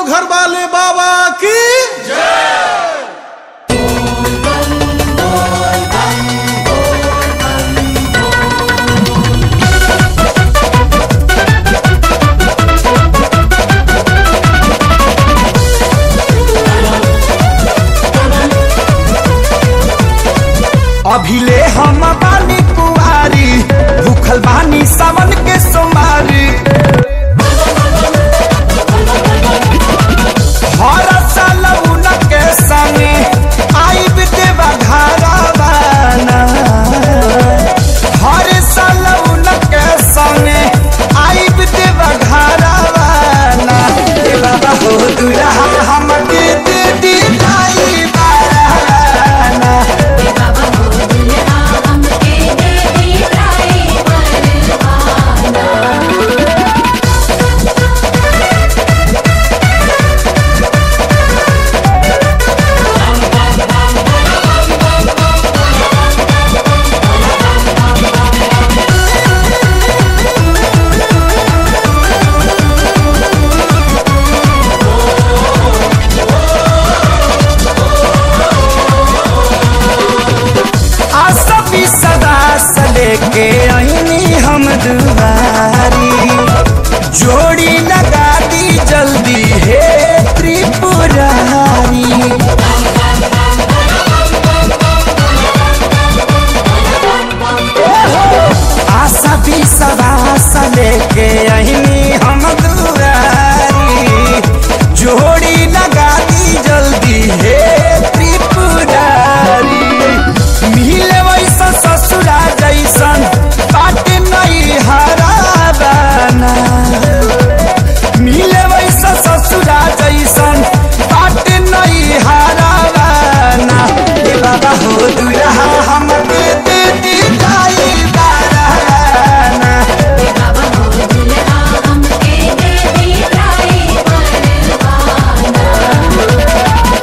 घर वाले बाबा की अभिले हम बानी कुआरी भूखल बानी सावन के सोमारी हर साल उनके संगे आइब देवा घरवाना हर साल उनके संगे आइब देवा घरवाना ए बाबा हो दुल्हा हमके दे दी लाई बाराना बाबा हो दुल्हा हमके दे दी ड्राइवर आना आसपी सदा से लेके आईनी हम दुआरी जोड़ी लगा दी जल्दी हे त्रिपुरारी आशा भी सदा से लेके आईनी हम दुआरी जोड़ी लगा दी जल्दी हे त्रिपुरारी मिले वैसा ससुरा जैसन बाट नहीं हराबाना मिले वैसा ससुरा जैसन बाट नहीं हराबाना ए बाबा हो दुल्हा हमके दे दी लाई बाराना बाबा हो दुल्हा हमके दे दी ड्राइवर आना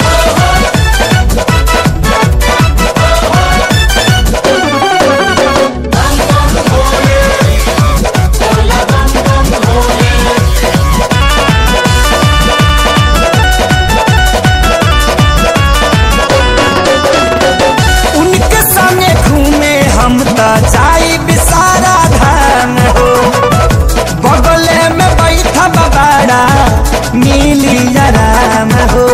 उनके संगे घूमे हम त जाई बिसारा धाम हो बगले में बैठा बबाड़ा मिली आराम हो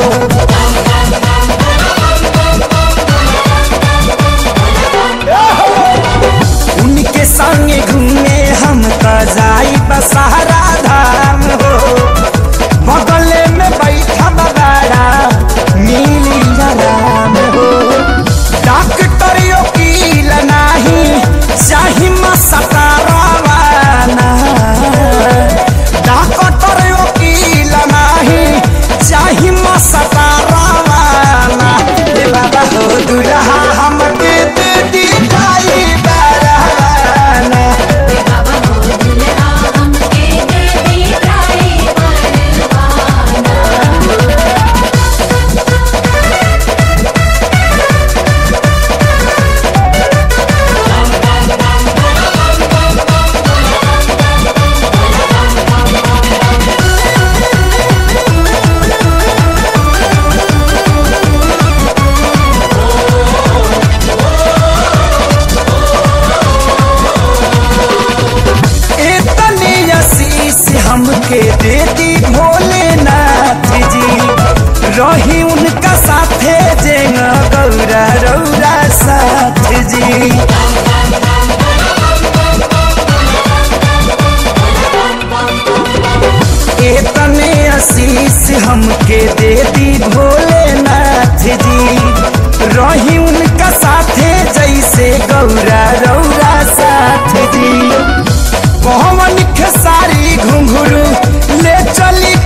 उनके संगे घूमे हम त जाई बसारा धाम हो बगले में बैठा बबाड़ा मिली आराम हो डॉक्टर वकील नाही चाही मसकारावाना डॉक्टर वकील नाही चाही मसकारावाना ए बाबा हो दुल्हा हमके दे दी लाई बाराना बाबा हो दुल्हा हमके दे दी ड्राइवर आना इतनी आशीष हमके दे दी भोलेनाथ जी रही उनका साथे जेंगा गौरा रौरा साथ जी इतने आशीष हमके दे दी भोलेनाथ जी रही उनका साथे जैसे गौरा रौरा साथ जी पवन खेसारी घुंघरू ले चली